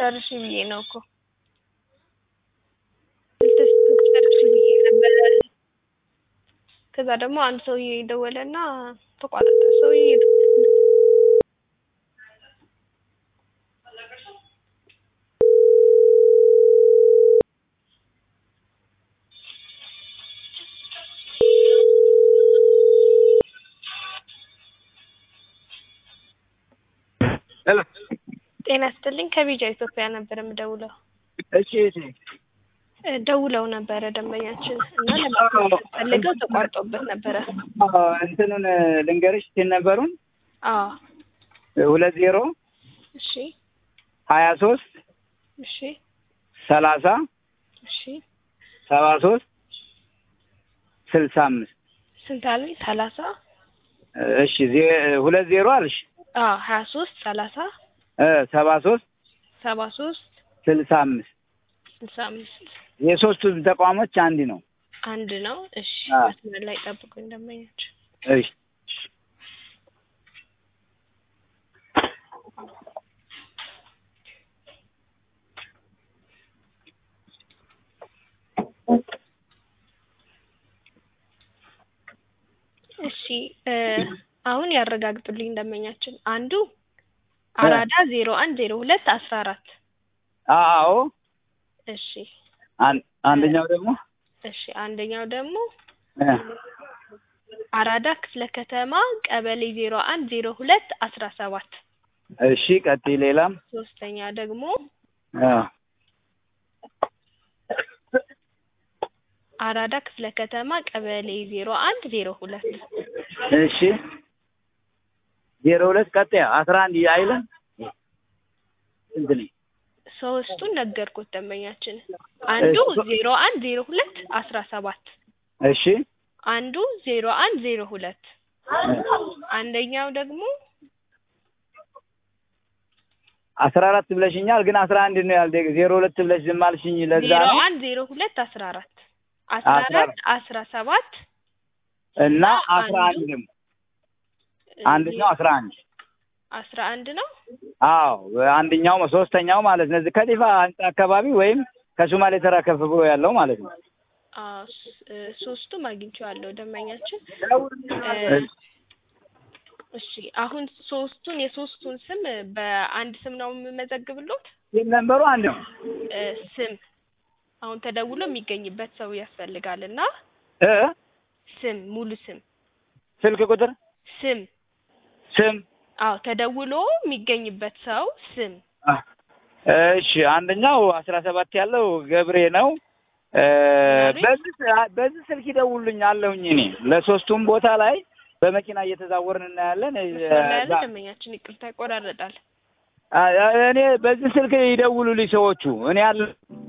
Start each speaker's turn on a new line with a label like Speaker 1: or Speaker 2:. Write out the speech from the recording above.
Speaker 1: ጨርሽ ብዬ ነው እኮ ጨርሽ ብዬ ነበረ። ከዛ ደግሞ አንድ ሰውዬ ደወለና ተቋረጠ። ሰውዬ
Speaker 2: ሄሎ
Speaker 1: ጤና ይስጥልኝ ከቢጃ ኢትዮጵያ ነበር የምደውለው።
Speaker 2: እሺ እሺ
Speaker 1: እ ደውለው ነበረ ደንበኛችን እና ለማስመሰል ፈልገው ተቋርጦበት ነበረ።
Speaker 2: አዎ፣ እንትኑን ልንገርሽ ሲል ነበሩን
Speaker 1: አዎ
Speaker 2: ሁለት ዜሮ
Speaker 1: እሺ
Speaker 2: ሀያ ሶስት
Speaker 1: እሺ
Speaker 2: ሰላሳ
Speaker 1: እሺ
Speaker 2: ሰባ ሶስት ስልሳ አምስት
Speaker 1: ስንት አሉኝ? ሰላሳ
Speaker 2: እሺ ዜ- ሁለት ዜሮ አልሽ
Speaker 1: አዎ ሀያ ሶስት ሰላሳ
Speaker 2: እ ሰባ ሶስት
Speaker 1: ሰባ ሶስት
Speaker 2: ስልሳ አምስት
Speaker 1: ስልሳ አምስት
Speaker 2: የሶስቱ ተቋሞች አንድ ነው።
Speaker 1: አንድ ነው። እሺ
Speaker 2: አዎ።
Speaker 1: መስመር ላይ ጠብቁኝ ደንበኛችን
Speaker 2: እሺ
Speaker 1: እሺ እ አሁን ያረጋግጡልኝ ደንበኛችን አንዱ አራዳ ዜሮ አንድ ዜሮ ሁለት አስራ አራት
Speaker 2: አዎ
Speaker 1: እሺ
Speaker 2: አን- አንደኛው ደግሞ
Speaker 1: እሺ አንደኛው ደግሞ
Speaker 2: እ
Speaker 1: አራዳ ክፍለ ከተማ ቀበሌ ዜሮ አንድ ዜሮ ሁለት አስራ ሰባት
Speaker 2: እሺ ቀጥይ ሌላም
Speaker 1: ሶስተኛ ደግሞ
Speaker 2: አ
Speaker 1: አራዳ ክፍለ ከተማ ቀበሌ ዜሮ አንድ ዜሮ ሁለት
Speaker 2: እሺ ዜሮ ሁለት ቀጥያ አስራ አንድ አይልም ስንት ነኝ?
Speaker 1: ሶስቱን ነገርኩት ደንበኛችን አንዱ
Speaker 2: እሺ።
Speaker 1: ዜሮ አንድ ዜሮ ሁለት አስራ ሰባት
Speaker 2: እሺ
Speaker 1: አንዱ ዜሮ አንድ ዜሮ ሁለት አንደኛው ደግሞ
Speaker 2: አስራ አራት ብለሽኛል፣ ግን አስራ አንድ ነው ያልደ ዜሮ ሁለት ብለሽ ዝም አልሽኝ። ለዛ
Speaker 1: ዜሮ
Speaker 2: ነው
Speaker 1: አንድ ዜሮ ሁለት አስራ አራት አስራ
Speaker 2: አስራ
Speaker 1: አራት አስራ ሰባት
Speaker 2: እና አስራ
Speaker 1: አንዱ
Speaker 2: አንድም አንደኛው አስራ አንድ
Speaker 1: አስራ አንድ ነው።
Speaker 2: አዎ አንደኛው ሶስተኛው ማለት ነው። እዚህ ከዲፋ ህንጻ አካባቢ ወይም ከሶማሌ ተራ ከፍ ብሎ ያለው ማለት ነው።
Speaker 1: አዎ ስ- እ ሶስቱም አግኝቼዋለሁ ደንበኛችን።
Speaker 2: እሺ።
Speaker 1: እሺ አሁን ሶስቱን የሶስቱን ስም በአንድ ስም ነው የምመዘግብሎት?
Speaker 2: ሲም ነምበሩ አንድ ነው።
Speaker 1: እ ስም አሁን ተደውሎ የሚገኝበት ሰው ያስፈልጋል እና
Speaker 2: እ
Speaker 1: ስም ሙሉ ስም
Speaker 2: ስልክ ቁጥር
Speaker 1: ስም
Speaker 2: ስም
Speaker 1: አዎ ተደውሎ የሚገኝበት ሰው ስም
Speaker 2: አ፣ እሺ አንደኛው አስራ ሰባት ያለው ገብሬ ነው። እ፣
Speaker 1: ገብሬ?
Speaker 2: በዚህ በዚህ ስልክ ይደውሉልኝ አለሁኝ እኔ ለሶስቱም ቦታ ላይ በመኪና እየተዛወርን እናያለን። እ፣
Speaker 1: መስመር ላይ ያለ
Speaker 2: ዛ-
Speaker 1: ደንበኛችን ይቅርታ ይቆራረጣል።
Speaker 2: አ፣ እኔ በዚህ ስልክ ይደውሉልኝ ሰዎቹ እኔ አለ